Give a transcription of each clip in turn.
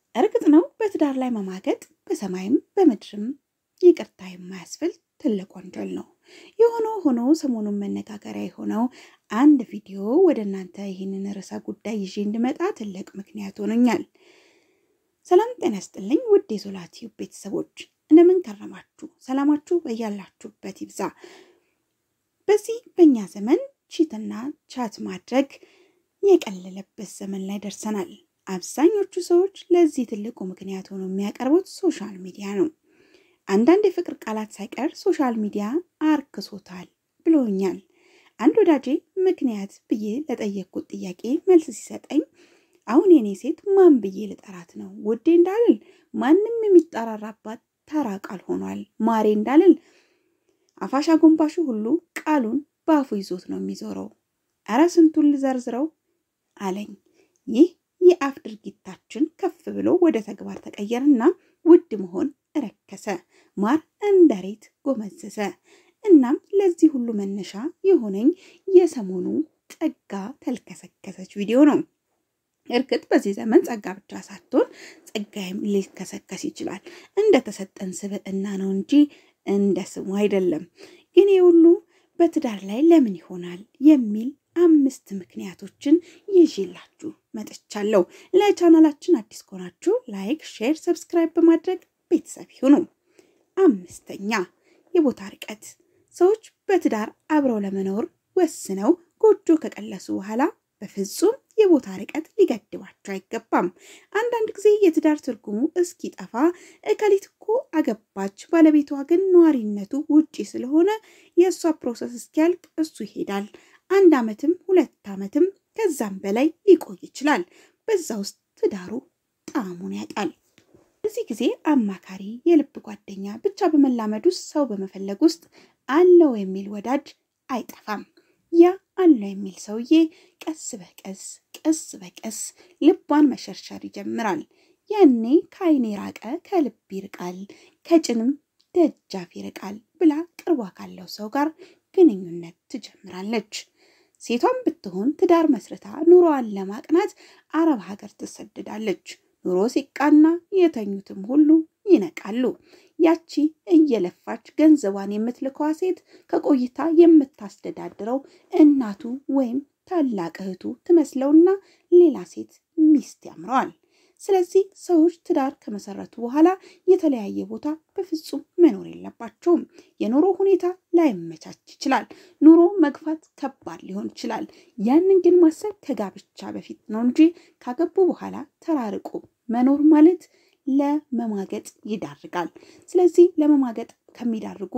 እርግጥ ነው በትዳር ላይ መማገጥ በሰማይም በምድርም ይቅርታ የማያስብል ትልቅ ወንጀል ነው። የሆነ ሆኖ ሰሞኑን መነጋገሪያ የሆነው አንድ ቪዲዮ ወደ እናንተ ይህንን ርዕሰ ጉዳይ ይዤ እንድመጣ ትልቅ ምክንያት ሆኖኛል። ሰላም ጤና ይስጥልኝ ውድ የዞላ ቲዩብ ቤተሰቦች እንደምን ከረማችሁ? ሰላማችሁ በያላችሁበት ይብዛ። በዚህ በእኛ ዘመን ቺትና ቻት ማድረግ የቀለለበት ዘመን ላይ ደርሰናል። አብዛኞቹ ሰዎች ለዚህ ትልቁ ምክንያት ሆኖ የሚያቀርቡት ሶሻል ሚዲያ ነው። አንዳንድ የፍቅር ቃላት ሳይቀር ሶሻል ሚዲያ አርክሶታል ብሎኛል። አንድ ወዳጄ ምክንያት ብዬ ለጠየቅኩት ጥያቄ መልስ ሲሰጠኝ አሁን የኔ ሴት ማን ብዬ ልጠራት ነው? ውዴ እንዳልል ማንም የሚጠራራባት ተራ ቃል ሆኗል። ማሬ እንዳልል አፋሽ አጎንባሹ ሁሉ ቃሉን በአፉ ይዞት ነው የሚዞረው። እረ ስንቱን ልዘርዝረው አለኝ። ይህ የአፍ ድርጊታችን ከፍ ብሎ ወደ ተግባር ተቀየረና ውድ መሆን ረከሰ፣ ማር እንደ ሬት ጎመዘዘ። እናም ለዚህ ሁሉ መነሻ የሆነኝ የሰሞኑ ጸጋ ተልከሰከሰች ቪዲዮ ነው። እርግጥ በዚህ ዘመን ጸጋ ብቻ ሳትሆን ጸጋይም ሊከሰከስ ይችላል። እንደተሰጠን ስብዕና ነው እንጂ እንደ ስሙ አይደለም። ግን የሁሉ በትዳር ላይ ለምን ይሆናል የሚል አምስት ምክንያቶችን ይዤላችሁ መጥቻለሁ። ለቻናላችን አዲስ ከሆናችሁ ላይክ፣ ሼር፣ ሰብስክራይብ በማድረግ ቤተሰብ ይሁኑ። አምስተኛ የቦታ ርቀት። ሰዎች በትዳር አብረው ለመኖር ወስነው ጎጆ ከቀለሱ በኋላ በፍጹም የቦታ ርቀት ሊገድባቸው አይገባም። አንዳንድ ጊዜ የትዳር ትርጉሙ እስኪጠፋ እከሊት እኮ አገባች፣ ባለቤቷ ግን ነዋሪነቱ ውጪ ስለሆነ የእሷ ፕሮሰስ እስኪያልቅ እሱ ይሄዳል። አንድ ዓመትም ሁለት ዓመትም ከዛም በላይ ሊቆይ ይችላል። በዛ ውስጥ ትዳሩ ጣዕሙን ያጣል። በዚህ ጊዜ አማካሪ፣ የልብ ጓደኛ፣ ብቻ በመላመድ ውስጥ ሰው በመፈለግ ውስጥ አለው የሚል ወዳጅ አይጠፋም። ያ አለው የሚል ሰውዬ ቀስ በቀስ ቀስ በቀስ ልቧን መሸርሸር ይጀምራል። ያኔ ከዓይን የራቀ ከልብ ይርቃል፣ ከጭንም ደጃፍ ይርቃል ብላ ቅርቧ ካለው ሰው ጋር ግንኙነት ትጀምራለች። ሴቷም ብትሆን ትዳር መስርታ ኑሮዋን ለማቅናት አረብ ሀገር ትሰደዳለች። ኑሮ ሲቃና የተኙትም ሁሉ ይነቃሉ። ያቺ እየለፋች ገንዘቧን የምትልከዋ ሴት ከቆይታ የምታስተዳድረው እናቱ ወይም ታላቅ እህቱ ትመስለውና ሌላ ሴት ሚስት ያምረዋል። ስለዚህ ሰዎች ትዳር ከመሰረቱ በኋላ የተለያየ ቦታ በፍጹም መኖር የለባቸውም። የኑሮ ሁኔታ ላይመቻች ይችላል። ኑሮ መግፋት ከባድ ሊሆን ይችላል። ያንን ግን ማሰብ ከጋብቻ በፊት ነው እንጂ ካገቡ በኋላ ተራርቆ መኖር ማለት ለመማገጥ ይዳርጋል። ስለዚህ ለመማገጥ ከሚዳርጉ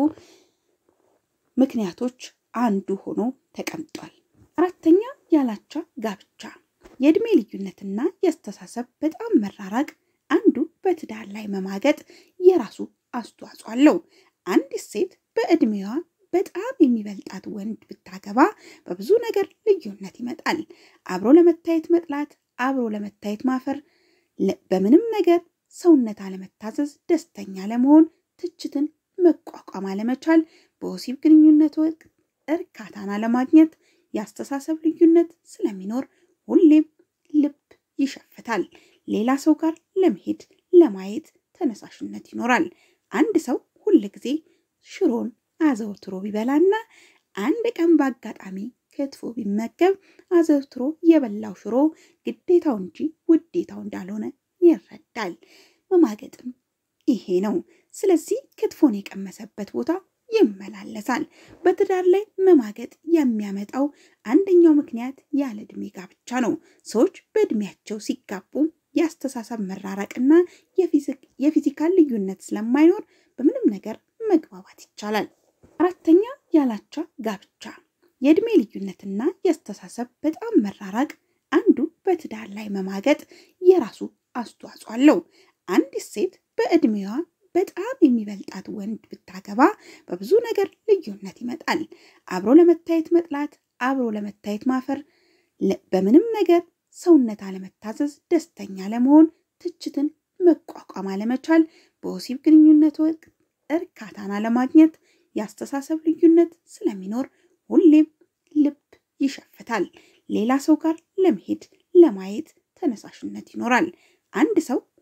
ምክንያቶች አንዱ ሆኖ ተቀምጧል። አራተኛ ያላቻ ጋብቻ የእድሜ ልዩነትና የአስተሳሰብ በጣም መራራቅ አንዱ በትዳር ላይ መማገጥ የራሱ አስተዋጽኦ አለው። አንዲት ሴት በእድሜዋ በጣም የሚበልጣት ወንድ ብታገባ በብዙ ነገር ልዩነት ይመጣል። አብሮ ለመታየት መጥላት፣ አብሮ ለመታየት ማፈር፣ በምንም ነገር ሰውነት አለመታዘዝ፣ ደስተኛ ለመሆን፣ ትችትን መቋቋም አለመቻል፣ በወሲብ ግንኙነት ወቅት እርካታን አለማግኘት፣ የአስተሳሰብ ልዩነት ስለሚኖር ሁሌም ልብ ይሸፍታል። ሌላ ሰው ጋር ለመሄድ ለማየት ተነሳሽነት ይኖራል። አንድ ሰው ሁል ጊዜ ሽሮን አዘውትሮ ቢበላና አንድ ቀን በአጋጣሚ ክትፎ ቢመገብ አዘውትሮ የበላው ሽሮ ግዴታው እንጂ ውዴታው እንዳልሆነ ይረዳል። መማገጥም ይሄ ነው። ስለዚህ ክትፎን የቀመሰበት ቦታ ይመላለሳል። በትዳር ላይ መማገጥ የሚያመጣው አንደኛው ምክንያት ያለ ዕድሜ ጋብቻ ነው። ሰዎች በዕድሜያቸው ሲጋቡ የአስተሳሰብ መራራቅና የፊዚካል ልዩነት ስለማይኖር በምንም ነገር መግባባት ይቻላል። አራተኛ ያላቻ ጋብቻ የዕድሜ ልዩነትና የአስተሳሰብ በጣም መራራቅ አንዱ በትዳር ላይ መማገጥ የራሱ አስተዋጽኦ አለው። አንዲት ሴት በዕድሜዋ በጣም የሚበልጣት ወንድ ብታገባ በብዙ ነገር ልዩነት ይመጣል። አብሮ ለመታየት መጥላት፣ አብሮ ለመታየት ማፈር፣ በምንም ነገር ሰውነት አለመታዘዝ፣ ደስተኛ ለመሆን፣ ትችትን መቋቋም አለመቻል፣ በወሲብ ግንኙነት ወቅት እርካታን አለማግኘት፣ የአስተሳሰብ ልዩነት ስለሚኖር ሁሌም ልብ ይሸፍታል። ሌላ ሰው ጋር ለመሄድ ለማየት ተነሳሽነት ይኖራል። አንድ ሰው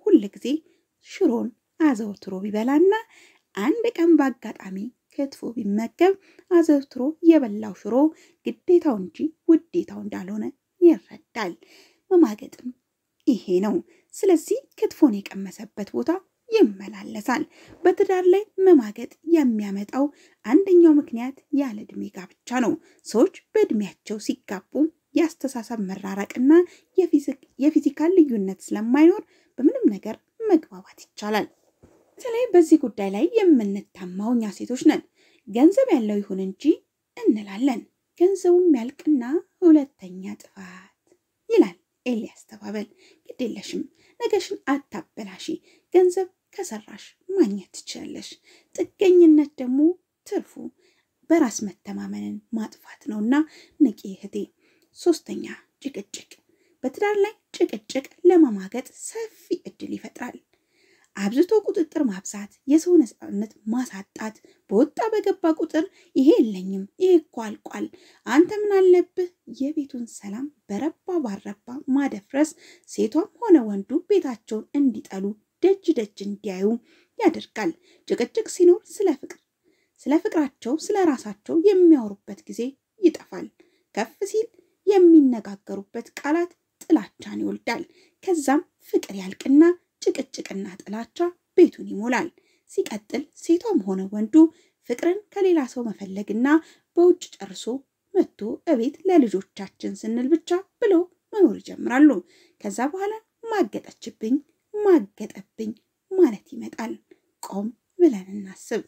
ሁል ጊዜ ሽሮን አዘውትሮ ቢበላና አንድ ቀን በአጋጣሚ ክትፎ ቢመገብ አዘውትሮ የበላው ሽሮ ግዴታው እንጂ ውዴታው እንዳልሆነ ይረዳል። መማገጥም ይሄ ነው። ስለዚህ ክትፎን የቀመሰበት ቦታ ይመላለሳል። በትዳር ላይ መማገጥ የሚያመጣው አንደኛው ምክንያት ያለ ዕድሜ ጋብቻ ነው። ሰዎች በዕድሜያቸው ሲጋቡ የአስተሳሰብ መራራቅና የፊዚካል ልዩነት ስለማይኖር በምንም ነገር መግባባት ይቻላል። በተለይ በዚህ ጉዳይ ላይ የምንታማው እኛ ሴቶች ነን። ገንዘብ ያለው ይሁን እንጂ እንላለን። ገንዘቡም ያልቅና ሁለተኛ ጥፋት ይላል ኤልያስ ተባበል። ግድ የለሽም፣ ነገሽን አታበላሺ። ገንዘብ ከሰራሽ ማግኘት ትችላለሽ። ጥገኝነት ደግሞ ትርፉ በራስ መተማመንን ማጥፋት ነውና ንቂ እህቴ። ሶስተኛ ጭቅጭቅ። በትዳር ላይ ጭቅጭቅ ለመማገጥ ሰፊ እድል ይፈጥራል። አብዝቶ ቁጥጥር ማብዛት፣ የሰው ነፃነት ማሳጣት፣ በወጣ በገባ ቁጥር ይሄ የለኝም፣ ይሄ እኮ አልቋል፣ አንተ ምን አለብህ፣ የቤቱን ሰላም በረባ ባረባ ማደፍረስ ሴቷም ሆነ ወንዱ ቤታቸውን እንዲጠሉ ደጅ ደጅ እንዲያዩ ያደርጋል። ጭቅጭቅ ሲኖር ስለ ፍቅር ስለ ፍቅራቸው ስለ ራሳቸው የሚያወሩበት ጊዜ ይጠፋል። ከፍ ሲል የሚነጋገሩበት ቃላት ጥላቻን ይወልዳል። ከዛም ፍቅር ያልቅና ጭቅጭቅና ጥላቻ ቤቱን ይሞላል። ሲቀጥል ሴቷም ሆነ ወንዱ ፍቅርን ከሌላ ሰው መፈለግና በውጭ ጨርሶ መጥቶ እቤት ለልጆቻችን ስንል ብቻ ብለው መኖር ይጀምራሉ። ከዛ በኋላ ማገጠችብኝ፣ ማገጠብኝ ማለት ይመጣል። ቆም ብለን እናስብ።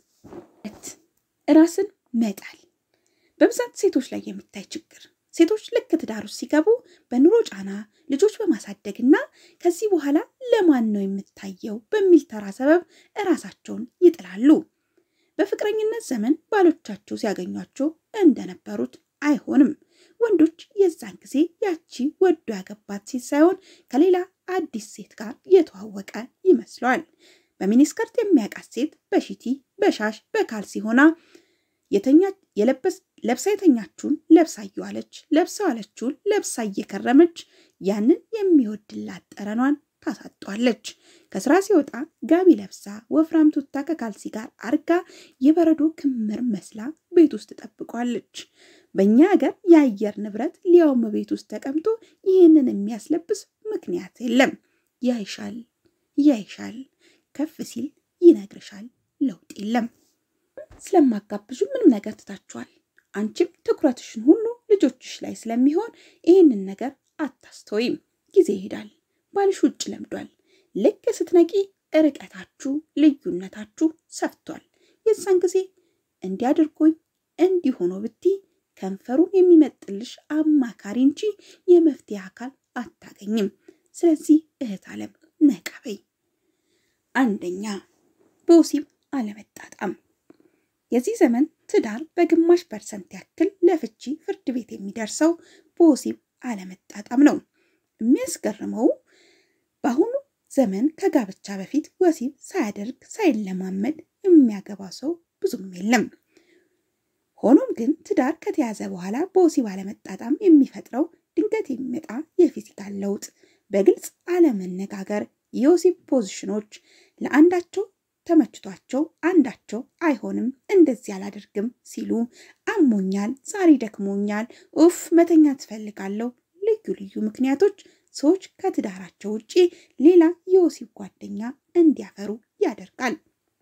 ራስን መጣል በብዛት ሴቶች ላይ የሚታይ ችግር ሴቶች ልክ ትዳር ውስጥ ሲገቡ በኑሮ ጫና ልጆች በማሳደግና ከዚህ በኋላ ለማን ነው የምታየው በሚል ተራ ሰበብ እራሳቸውን ይጥላሉ። በፍቅረኝነት ዘመን ባሎቻቸው ሲያገኟቸው እንደነበሩት አይሆንም። ወንዶች የዛን ጊዜ ያቺ ወዶ ያገባት ሴት ሳይሆን ከሌላ አዲስ ሴት ጋር የተዋወቀ ይመስለዋል። በሚኒስከርት የሚያውቃት ሴት በሺቲ በሻሽ በካልሲ ሆና ለብሳ የተኛችውን ለብሳ እየዋለች ለብሳ ዋለችውን ለብሳ እየከረመች ያንን የሚወድላት ጠረኗን ታሳጧለች። ከስራ ሲወጣ ጋቢ ለብሳ ወፍራም ቱታ ከካልሲ ጋር አርጋ የበረዶ ክምር መስላ ቤት ውስጥ ጠብቋለች። በእኛ ሀገር የአየር ንብረት ሊያውም ቤት ውስጥ ተቀምጦ ይህንን የሚያስለብስ ምክንያት የለም። ያይሻል ያይሻል፣ ከፍ ሲል ይነግርሻል፣ ለውጥ የለም። ስለማጋብዙ ምንም ነገር ትታችኋል። አንቺም ትኩረትሽን ሁሉ ልጆችሽ ላይ ስለሚሆን ይህንን ነገር አታስተውይም። ጊዜ ይሄዳል። ባልሽ ውጭ ለምዷል። ልክ ስትነቂ ርቀታችሁ፣ ልዩነታችሁ ሰፍቷል። የዛን ጊዜ እንዲያድርጎኝ እንዲሆኖ ብቲ ከንፈሩን የሚመጥልሽ አማካሪ እንጂ የመፍትሄ አካል አታገኝም። ስለዚህ እህት ዓለም ነቃ በይ። አንደኛ በወሲብ አለመጣጣም። የዚህ ዘመን ትዳር በግማሽ ፐርሰንት ያክል ለፍቺ ፍርድ ቤት የሚደርሰው በወሲብ አለመጣጣም ነው። የሚያስገርመው በአሁኑ ዘመን ከጋብቻ በፊት ወሲብ ሳያደርግ ሳይለማመድ የሚያገባ ሰው ብዙም የለም። ሆኖም ግን ትዳር ከተያዘ በኋላ በወሲብ አለመጣጣም የሚፈጥረው ድንገት የሚመጣ የፊዚካል ለውጥ፣ በግልጽ አለመነጋገር፣ የወሲብ ፖዚሽኖች ለአንዳቸው ተመችቷቸው አንዳቸው አይሆንም እንደዚህ አላደርግም ሲሉ አሞኛል፣ ዛሬ ደክሞኛል፣ ኡፍ መተኛ ትፈልጋለሁ፣ ልዩ ልዩ ምክንያቶች ሰዎች ከትዳራቸው ውጪ ሌላ የወሲብ ጓደኛ እንዲያፈሩ ያደርጋል።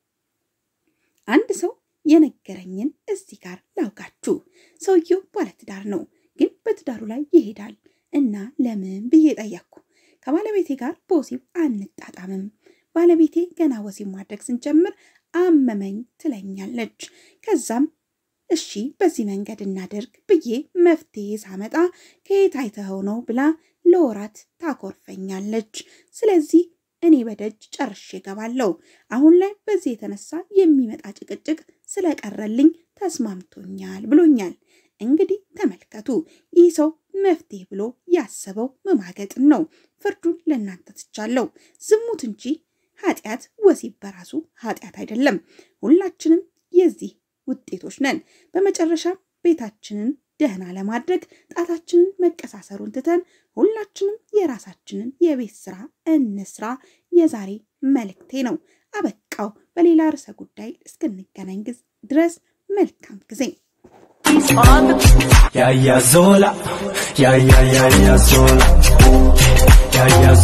አንድ ሰው የነገረኝን እዚህ ጋር ላውጋችሁ። ሰውየው ባለትዳር ነው፣ ግን በትዳሩ ላይ ይሄዳል እና ለምን ብዬ ጠየቅኩ። ከባለቤቴ ጋር በወሲብ አንጣጣምም ባለቤቴ ገና ወሲብ ማድረግ ስንጀምር አመመኝ ትለኛለች። ከዛም እሺ በዚህ መንገድ እናደርግ ብዬ መፍትሄ ሳመጣ ከየት አይተኸው ነው ብላ ለወራት ታኮርፈኛለች። ስለዚህ እኔ በደጅ ጨርሼ እገባለሁ። አሁን ላይ በዚህ የተነሳ የሚመጣ ጭቅጭቅ ስለቀረልኝ ተስማምቶኛል ብሎኛል። እንግዲህ ተመልከቱ፣ ይህ ሰው መፍትሄ ብሎ ያሰበው መማገጥን ነው። ፍርዱን ለእናንተ ትቻለሁ። ዝሙት እንጂ ኃጢአት ወሲብ በራሱ ኃጢአት አይደለም። ሁላችንም የዚህ ውጤቶች ነን። በመጨረሻ ቤታችንን ደህና ለማድረግ ጣታችንን መቀሳሰሩን ትተን ሁላችንም የራሳችንን የቤት ስራ እንስራ የዛሬ መልእክቴ ነው። አበቃው። በሌላ ርዕሰ ጉዳይ እስክንገናኝ ድረስ መልካም ጊዜ። Ya ya sola, ya ya ya ya sola, ya ya